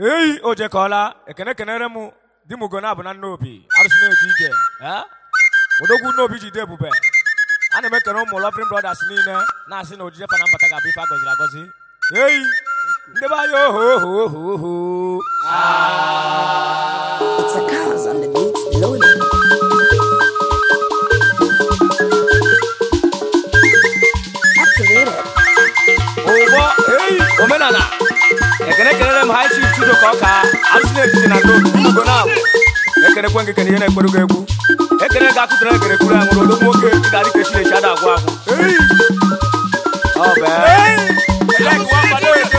eyi o jekọọla ekene kenere m di m ugona bụ na nna obi arụsị na-eje ije eh? odogwu nna obi jide ebube a na m ekene ụmụ loving brothers niile na-asị na ojije fana mbata ga-abụ ife a gọziri agọzi eyi ndị be anyị oho oho oho oho It's a cause on the beat loading. Activated. ụgbọ eyi omenala ekene kelere m ha chief chido ka ọka arụsị na-ejije na ndo ugo na abụ ekenekwe gị kene ihe na-ekpere gị egwu ekene ga akụtere ekere kwuru ya nwere odogwu nwoke ị ga-adị ka echi na-echi ada agwụ agwụ eyi ọ bụ eyi Elek nwa mgbada ede.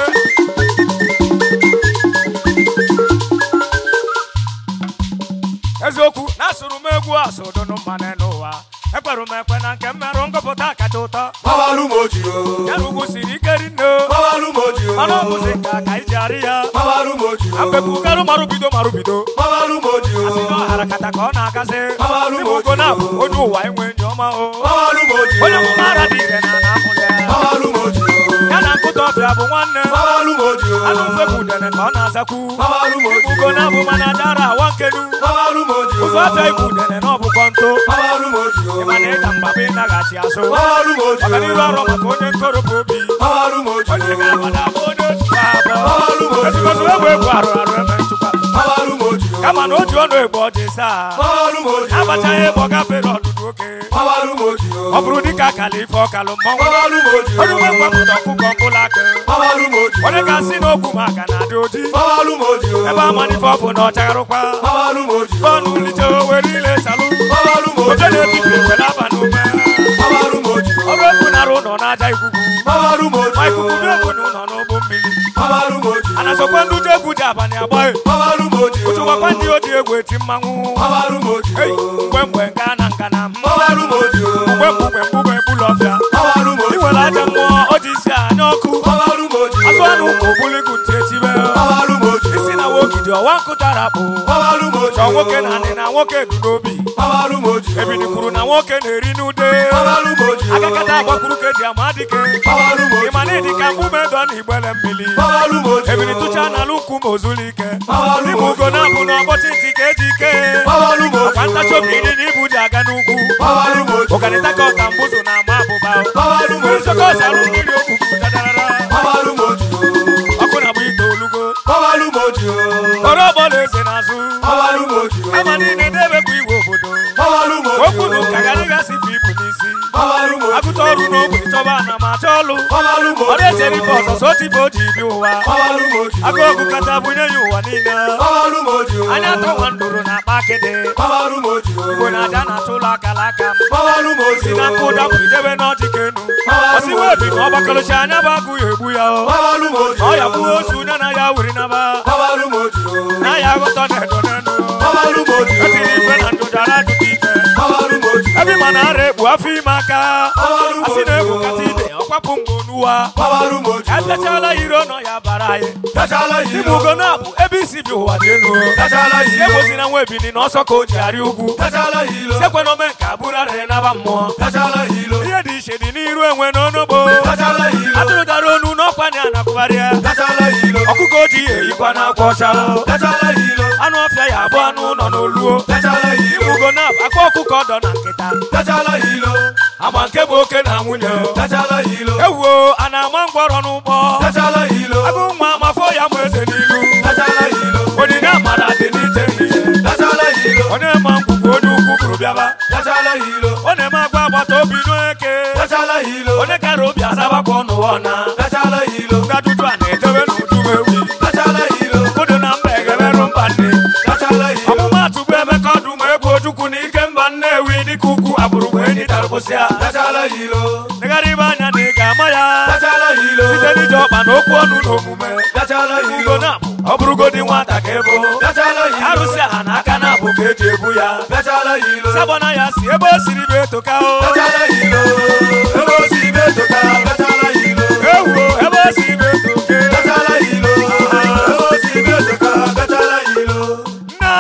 eziokwu na asụrụ m egwu asụdụnụ mmanụ n'ụwa ekperụ m ekwe na nke mmerụ ngụpụta kacha ụtọ Mawalu moji o. ya na ugwu siri ike rinne Mawalu moji o. mana ọ bụzi nke a ka iji arị ya Mawalu moji o. mgbekwugarụ marubido marubido Mawalu moji o. ọhara kata ka ọ na-agazi Mawalu Ndị bụ ugo na-abụ onye ụwa enwe ndị ọma o Mawalu moji o. onye ọmụma ara dị ire na na-amụrụ ya Mawalu moji o. ya na nkụta ọbịa bụ nwanne Mawalu moji o. anụ mfepụ udene ka ọ na-azakwu Mawalu moji ugo o. na-abụ mana dara awa nkenu Mawalu moji o. ụzọ ọbịa igwu udene na ọbụkọ nto Mawalu moji o. ịmana ịda mgbaba ịnaghachi azụ Mawalu moji o. ọganiru ọrụ maka onye ntorobụ obi Mawalu moji o. onye ga-agbada bụ onye otu Mawalu abụọ moji o. ezigbozi egwu egwu arụ arụ eme nchụkwa Mawalu moji o. kama na o ji ọnụ egbe ọ dị saa Mawalu moji o. abachaghị ebe ọ gafere ọdụdụ oke Mawalu moji o. ọ bụrụ dịka akala ife ọkalụ mmọnwụ Mawalu moji o. onye nwe mgbapụta ọkụkọ mkpụrụ aka Mawalu moji o. onye ga-asị n'okwu maka na adị oji Mawalu moji o. ebe amanife ọbụ na ọchagharụkwa Mawalu moji o. bọọlụ lije were ile salụ Mawalu moji oje o. na-ebibi ekwela aba n'ume Mawalu moji o. ọrụ efu nara ụlọ n'aja ikuku Mawalu moji ma o. ikuku na-ebu n'ụlọ n'ụgbọ mmiri Mawalu moji o. a na-asọkwa ndị uju egwu ji abalị agbaghị Mawalu moji o. ụchụkwakwa ndị oji egwu eti mmanwụ Mawalu moji Ei, o. mgbe mgbe nga na nga na Mawalu moji o. mgbe mgbe mgbe ebulu ọfịa Mawalu ị moji nwere o. aja mmụọ o ji isi anya ọkụ Mawalu moji o. azụ anụ ụmụ obuligu ntị echibe Mawalu moji o. isi na wogidi ọwa nkụtara bụ Mawalu moji chọọ o. nwoke na anị na nwoke du n'obi Mawalu moji o. ebili kwuru na nwoke na-eri n'ude Mawalu moji o. agakata agbakwuru ka eji ama dike Mawalu moji ịma na ịdị ka mgbume dọ na igbele mmiri Mawalu moji o. ebili tụcha n'ala ukwu ma ozulu ike Mawalu n'ime moji ugo na-abụ na ọgbọchị ntị ka eji ike Mawalu moji ọkwa o. ntachi obi ịdị na ibu ji aga n'ugwu Mawalu moji o. ọganịta ka ọka mbụzụ na ama abụba Mawalu mmiri moji sọkọ o. ọsara mmiri okwukwu dadarara Mawalu moji o. ọkụ na-agba ite olugo Mawalu moji o. ọrụ ọbọla eze n'azụ Mawalu moji o. ama niile na-emekwa iwe obodo Mawalu moji okwu na o. ụka garịgasị bụ ibu n'isi Mawalu moji o. agụta ọrụ n'ogbe chọba na ma chọọ ọlụ Mawalu ọ moji na-echere ife o. ọzọzọ otife o ji bi ụwa Mawalu moji o. agụ ọgụ kata bunye ya ụwa niile Mawalu moji o. anya atọ nwa ndụrụ na akpa akịdị Mawalu moji o. igbo na aja na-atụ ụlọ akala aka m Mawalu moji si o. na nkụ dapụ idebe n'ọjị ka enu osiwe obi na ọgbakọlụcha anya bụ agụ ya egbu ya o Mawalu moji na o. ọ ya gbuo ozu onye na ya wuri naba Mawalu moji o. na ya aghọtọ na edo n'enu Mawalu moji o. etiri ife na ndụdara ajụta ike Mawalu moji o. ebe ma na ara ekpu afọ ime aka Mawalu asị moji na egwu o. kata ide ọkwapụ mgbe onuwa Mawalu moji ya o. bịachala iro nọ ya bara anyị Tachala Igbo hilo. ugo na-abụ ebe isi bi ụwa dị elu Tachala hilo. ebozi na nwa ebini na ọsọ ka o ji arị ugwu Tachala hilo. sekwe na ome nke abụrụ arịrị naba mmụọ Tachala hilo. ihe dị iche dị n'iru enwe n'onugbo Tachala hilo. atụrụ dara onu n'ọkwa na anakwụgharịa Tachala hilo. ọkụkọ ojii eyikwa n'akwa ọcha Tachala hilo. anụ ọfịa ya abụ anụ ụlọ n'oluo Tachala hilo. ugo na-abụ aka ọkụkọ ọdọ na nkịta Tachala hilo. ama nke bụ oke na nwunye Tachala hilo. ewuo a na-ama mgbọrọ n'ụgbọ Tachala hilo. agụ nwa mafọ ya mụ eze n'ilu Tachala hilo. onyinye amara dị n'iche n'iche Tachala hilo. onye ma ngwugwu onye ukwu bụrụ bịaba Tachala hilo. ọ na-eme agwa agbata obi n'eke Tachala hilo. onye kara obi azabakwa ọnụwa ọna Tachala hilo. ngadudu a na-edewe n'udu ewi Tachala hilo. obodo na mba egeberụ mba nne Tachala hilo. ọmụmatụ bụ emeka ọdụm egwu ojukwu na ike mba nnewi dịka ukwu agbụrụ bụ enyi tarụpụsịa Tachala hilo. negharịba anya na ị ga-ama ya Tachala hilo. site n'ije ọkpa na okwu ọnụ na omume Tachala ugo hilo. na-abụ ọ bụrụgodi nwata ka ebo Tachala hilo. arụsị aha na aka na-abụ ka eji ebu ya Tachala hilo. sabọna ya si ebe o siri bụ etoka o Tachala hilo. Ebe o si betoka. Tachala hilo. ewuo ebe o siri bụ etoke Tachala hilo. Ebe o si betoka. Tachala hilo. na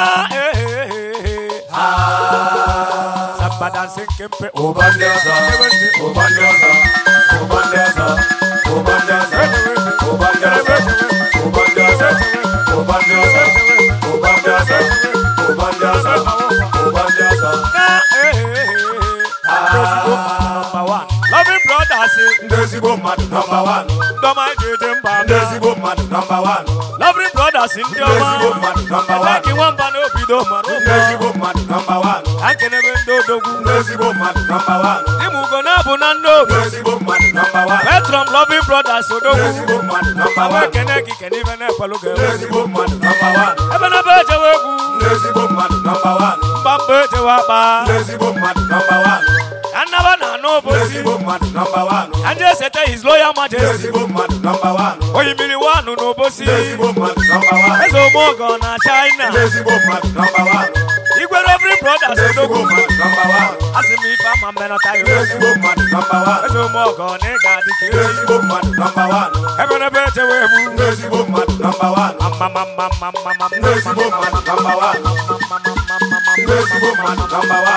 ehehehe Ah. sabadansi nkempe Obandiaza. Obandiaza. Obandiaza. Obandiaza. Obandiaza. Obandiaza. ụba ndị ọzọ ụba ndị ọzọ ụba ndị ọzọ ụba ndị ọzọ Loving brothers, ndị ezigbo mmadụ nọmba wan Doma Jeje Mba, ndị ezigbo mmadụ nọmba wan Loving brothers, ndị ndị ezigbo ọma, mmadụ nọmba wan Like nwamba n'obido mara ndị ụmụ, ezigbo mmadụ nọmba wan Ankenebe ndị odogwu, ndị ezigbo mmadụ nọmba wan Ịmụ ugo na-abụ na ndị obi, ndị ezigbo mmadụ nọmba wan Petrom Loving brothers ndị odogwu, ezigbo mmadụ nọmba Awa wan ekene gị kene ibe na-ekwelu gị ndị ezigbo mmadụ nọmba wan Ebe na be ejewe egwu, ndị ezigbo mmadụ nọmba wan mba mba ejewe akpa, ndị ezigbo mmadụ nọmba wan Ka nnaba na anụ ndị obosi, ezigbo mmadụ nọmba wan Ka ndị esete his loyal ndị majesty, ezigbo mmadụ nọmba wan Oyimiri wanụ n'obosi, ndị ezigbo mmadụ nọmba wan Eze Omogo na ndị China, ezigbo mmadụ nọmba wan Igwe Loving brothers ndị ezigbo odogwu, mmadụ nọmba wan Asị m ife ama mmenọta ndị ya ezigbo mmadụ nọmba wan Eze Omogo na ị ga-adị ka ndị echi. ezigbo mmadụ nọmba wan Ebe na be ejewe egwu, ndị ezigbo mmadụ nọmba wan Mama mama mama mama ndị ezigbo mmadụ nọmba wan ndị ezigbo mmadụ nọmba wan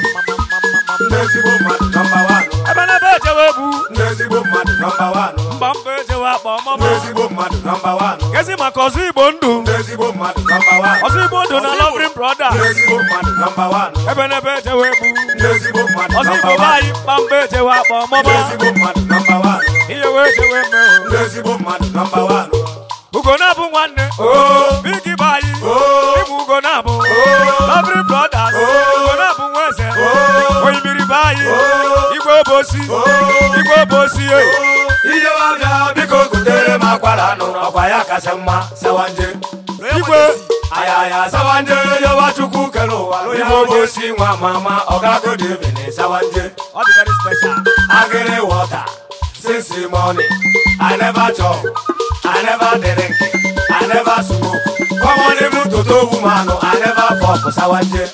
ndị ezigbo mmadụ nọmba wan Ebe na be ejewe egwu, ndị ezigbo mmadụ nọmba wan mba mba ejewe akpa ndị ọmụma. ezigbo mmadụ nọmba wan Gezi maka ọzọ Igbo ndụ, ndị ezigbo mmadụ nọmba wan ọzọ Igbo ndụ na Loving ndị brothers. ezigbo mmadụ nọmba wan Ebe na be ejewe egwu, ndị ezigbo mmadụ ọzọ nọmba Igbo be wan anyị mba mba ejewe akpa ndị ọmụma. ezigbo mmadụ nọmba wan Ihe wee jewe mee ndị ezigbo mmadụ nọmba wan Ugo na-abụ nwanne, oo Bigi be anyị, oo Ibu Ugo na-abụ, oo Loving brothers, Ugo na-abụ nwa eze, oo Oyimiri be anyị, oo Igwe obosi, oo Igwe obosi, eh. ihe ọbịa biko gotere m akwara anụ ọkwa ya kasị mma sawanje Igwe, ayaya sawanje yọba chukwu kere ụwa onye ogosi nwa mama ọgago david sawanje ọ dị very special. agịrị wọta since morning i never chop i never drink i never smoke common even toto woman i never fok sawanje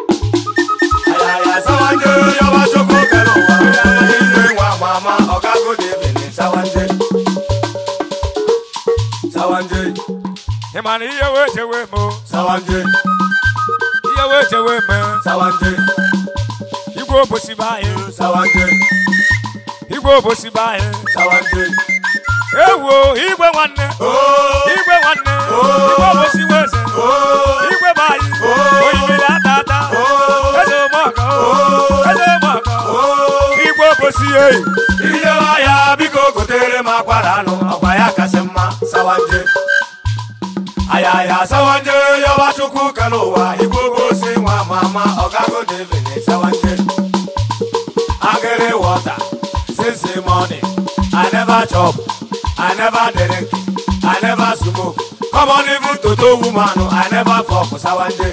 ayaya sawanje yọba chukwu kere ụwa onye eze nwa mama ọgago david sawanje sawanje Ị ma na ihe wee jewe mee, sawanje ihe wee jewe mee, sawanje Igwe obosi be anyị, sawanje Igwe obosi be anyị. sawanje Ewo, igwe nwanne, ooo igwe nwanne, igwe obosi weze, ooo igwe be anyị, oyimiri ata ata, eze ụmụọka, eze ụmụọka, igwe obosi eyi. ihe ọhịa biko gotere m akwara anụ ọkwa ya kasị mma sawanje ayaya sawanje yọba chukwu kere ụwa igwe ogosi nwa mama ọgago david sawanje agịrị wọta since morning i never chop i never drink i never smoke common even toto woman i never fok sawanje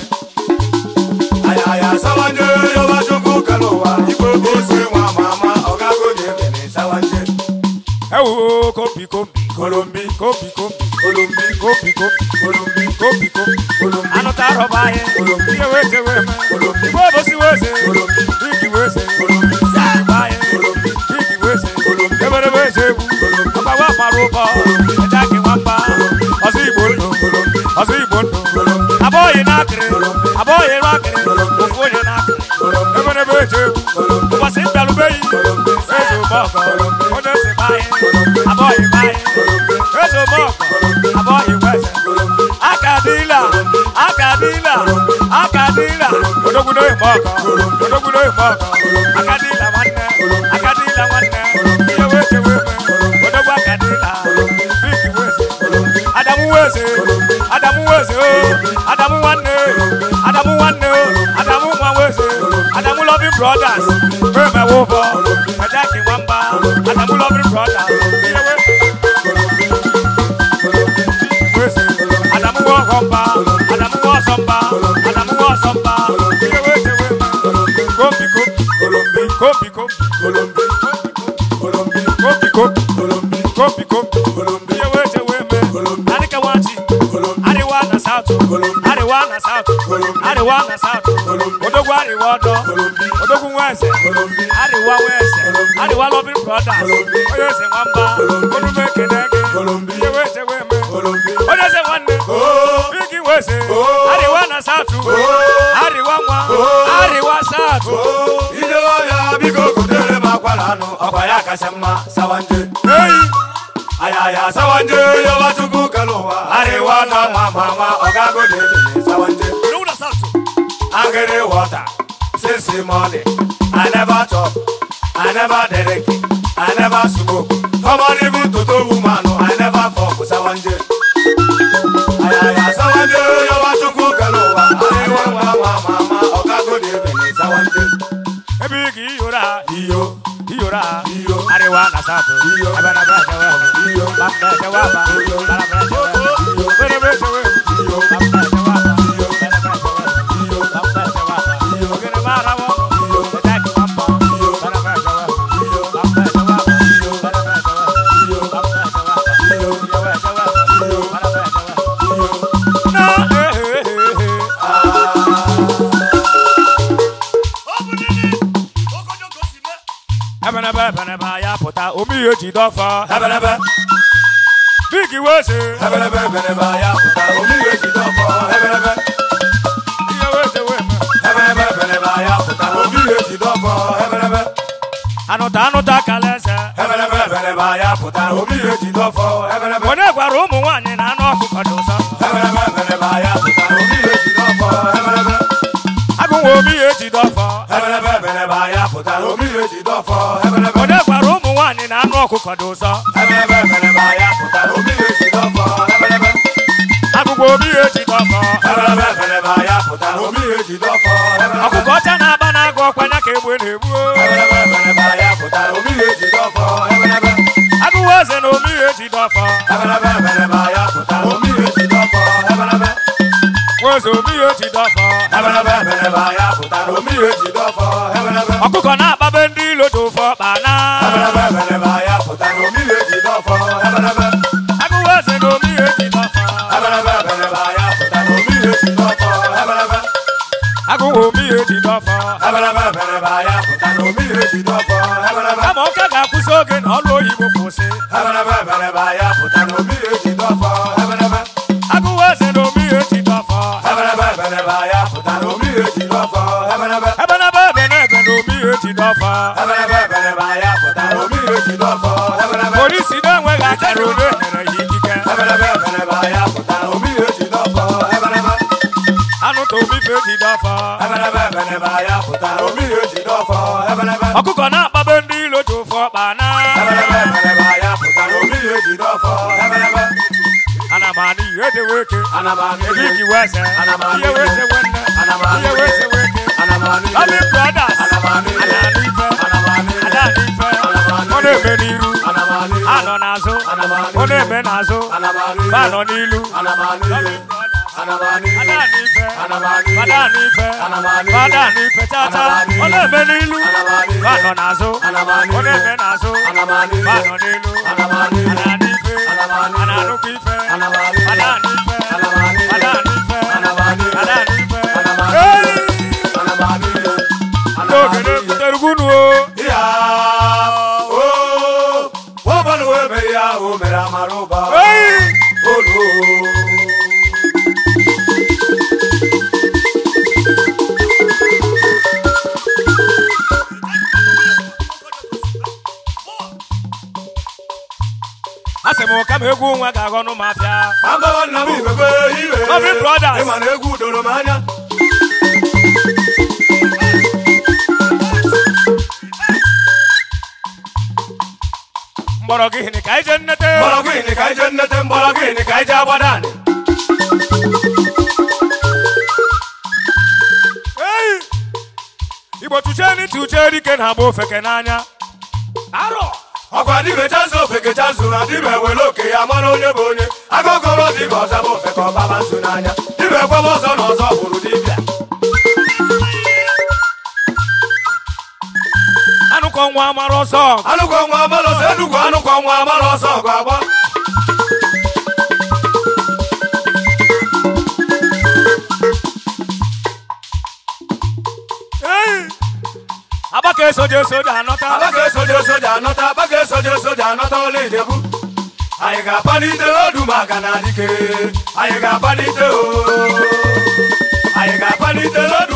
ayaya sawanje yọba chukwu kere ụwa igwe ogosi nwa mama ọgago david sawanje Ewo, kombi kombi, kolombi kombi kombi, kolombi kombi kombi, kolombi kombi kombi. kolombi Anụ ta arọba anyị, ihe wee jewe mee, igwe obosi weze, igi weze, igi be anyị, igi weze, eberebe eje egwu, ọgbawa mara ụbọ, eje akị nwamba, ọzọ Igbo ndụ, ọzọ Igbo ndụ. abọghị n'akịrị abọghị n'akịrị ofu onye n'akịrị eberebe eje egwu ụbọchị mbịarubeghị eze ụmọgọ onye si be anyị abọghị be anyị eze ụmọgọ abọghị weze aka dịla aka dịla aka dịla odogwudo ịmọgọ odogwudo ịmọgọ aka dịla nwanne aka dịla nwanne ihe wee chewe eme odogwu aka dịla biki weze adamu weze adamu weze o adamu nwanne adamu nwanne o adamu nwa weze adamu loving brothers wee mewe ụbọ ejaki nwamba adamu loving brothers ihe wee weze adamu nwa ọghọmba adamu nwa ọsọmba adamu nwa ọsọmba ihe wee chewe eme kombi kombi kombi kombi kolombi kombi kombi kolombi kombi kombi kolombi ihe wee chewe eme adịka nwachi Ariwa na South, Ariwa na South, Ariwa na South, Odogwu Ariwa ọdọ, Odogwu Nweze, Ariwa Nweze, Ariwa Loving Brothers, onye eze nwamba, onume ekene gị, ihe wee jewe eme, onye eze nwanne, Bigi Nweze, Ariwa na South, Ariwa nwa, Ariwa South, ihe ọhịa biko gotere m akwara anụ ọkwa ya kasị mma sawanje eyi, ayaya sawanje yọba chukwu kere ụwa arịwa na nwa mama ọgago dị ebele sawanje Load us out. angry water since morning i never chop i never drink i never smoke come on even toto woman i never fuck sawanje ayaya sawanje yawa chukwu kele ụwa ariwo nwa nwa mama ọgago dị ebele sawanje Ebe ị ga iyora. iyo Iyora. iyo Arewa na South. Iyo. Ebe na ebe echewe. iyo Bapta echewe aba. Iyo. Bara bara echewe. Iyo. Bere bere echewe. iyo Bapta echewe aba. Iyo. Bere bere echewe. iyo Bapta echewe aba. Iyo. Ogene mara wo. Iyo. Etaki mambo. Iyo. Bara bara echewe. iyo Bapta echewe aba. Iyo. Bara bara echewe. iyo Bapta echewe aba. Iyo. Echewe echewe. Iyo. Bara bara echewe. iyo Na eh eh eh eh. Ebenebe ebenebe ya pụta omi ihe ji dọfọ. ebelebe Bigi wese. ebelebe ebelebe ya pụta omiri ejide ọfọ ebelebe Ihe wese weme. ebelebe ebelebe ya pụta omiri ejide ọfọ ebelebe Anụta anụta kalese. ebelebe ebelebe ya pụta omiri ejide ọfọ ebelebe Onye gwara ụmụ nwaanyị na anụ ọkụkọ dị ụsọ. ebelebe ebelebe ya pụta omiri ejide ọfọ ebelebe Agụnwa omi ihe ji dọfọ. ebelebe ebelebe ya pụta omiri ejide ọfọ ebelebe Onye gwara ụmụ nwaanyị na anụ ọkụkọ dị ụsọ. ebelebe ebelebe ya pụta omiri ejide ọfọ ebelebe Agụgwa omi ihe ji dọfọ. ebelebe ebelebe ya pụta omiri ejide ọfọ ebelebe Ọkụkọ ọcha na-aba na-agụ ọkwanya ka egbe na-egbu. ebelebe ebelebe ya pụta omiri ejide ọfọ ebelebe Agụwa eze na omi ihe ji dọfọ. ebelebe ebelebe ya pụta omiri ejide ọfọ ebelebe Nweze omi ihe ji dọfọ. ebelebe ebelebe ya pụta omiri ejide ọfọ ebelebe Ọkụkọ na-akpabe ndị ilo dị ụfọ kpana. ebelebe ebelebe ya pụta omiri ejide ọfọ ebelebe Agụwa eze na omi ihe ji dọfọ. ebelebe ebelebe ya pụta omiri ejide ọfọ ebelebe Agụwa omi ihe ji dọfọ. ebelebe ebelebe ya pụta omiri ejide ọfọ ebelebe Kama ụka ga-akwụsị oge na ọlụ oyibo kwụsị. ebelebe ebelebe ya pụta omiri ejide ọfọ ebelebe Agụwa eze na omi ihe ji dọfọ. ebelebe ebelebe ya pụta omiri ejide ọfọ ebelebe Ebe na ebe ebe na ebe na omi ihe ji dọfọ. ebelebe ebelebe ya pụta omiri ejide ọfọ ebelebe Polisi na-enweghị akara ole nyere ya ikike. ebelebe ebelebe ya pụta omiri ejide ọfọ ebelebe Anụ ta omi fe ji dọfọ. ebelebe ebelebe ya pụta omiri ejide ọfọ ebelebe Ọkụkọ na-akpabe ndị ilo dị ụfọ kpana. ebelebe ebelebe ya pụta omiri ejide ọfọ ebelebe Ana m anụ ihe dị weke. ana m anụ Ebe ihe igi wese. Ana m anụ Ihe wese ihe. wenne. Ana m anụ Ihe ihe. wese weke. ana m anụ ihe Loving brothers. Ana m anụ ihe. Ana anụ ife. ana m anụ ihe Ada anụ ife. Ana m anụ Ọ ihe. na-eme n'iru. ana m anụ ihe Anọ n'azụ. Ana m anụ Ọ ihe. na-eme n'azụ. ana m anụ Ba ihe nọ n'ilu. ana m anụ ihe ana m anụ Ada ihe anụ ife. Ana m anụ ihe. Ada anụ ife. Ana m anụ ihe. Ada anụ ife tata. Ana m anụ Ọ ihe. na-eme n'ilu. Ana m anụ ihe. Ba nọ n'azụ. Ana m anụ Ọ ihe. na-eme n'azụ. Ana m anụ ihe. Ba nọ n'ilu. Ana m anụ ihe. Ana anụ ife. Ana m anụ ihe. Ana anụkwa ife. Ana m anụ ihe. Ada anụ ife. Ana m anụ ihe. Ada anụ ife. Ana m anụ ihe. Ada anụ ife. Ana m anụ Hey! ihe. ana m anụ ihe ana m N'oge anụ ihe na-ebutere ugunu o. ya o ụbọlụ wee mere ya o mere amara ụba Hey! olu Asị m ka m egwu nwa ga-aghọ nụ m afịa. agbawa nna m ibebe iwe Loving Brothers. ịma na egwu doro m anya Mgbọrọgwụ ihe ka anyị jee nnete. mgbọrọgwụ ini ka ije nnete mgbọrọgwụ ini ka ije agbada anị Hey! Igbo tụchee ni tụchee dike na-agba ofeke n'anya. Arọ! ọkwa dibe chazụ ofeke chazụ na dibe were oke ya mara onye bụ onye agụgọrọ dibe ọzọ bụ ofeke ọbaba nso n'anya dibe kwebe ọzọ na ọzọ bụrụ dibịa Anụkọ nwa amara ọsọ. anụkọ nwa amara ọsọ enugwu anụkọ nwa amara ọsọ ọgụ agba Hey! Agbaka esoje esoje anọta. abaga esoje soja anọta abaga esoje soja anọta ọla ijebu anyị ga-apalite odu maka na dike anyị ga-apalite o anyị ga-apalite odu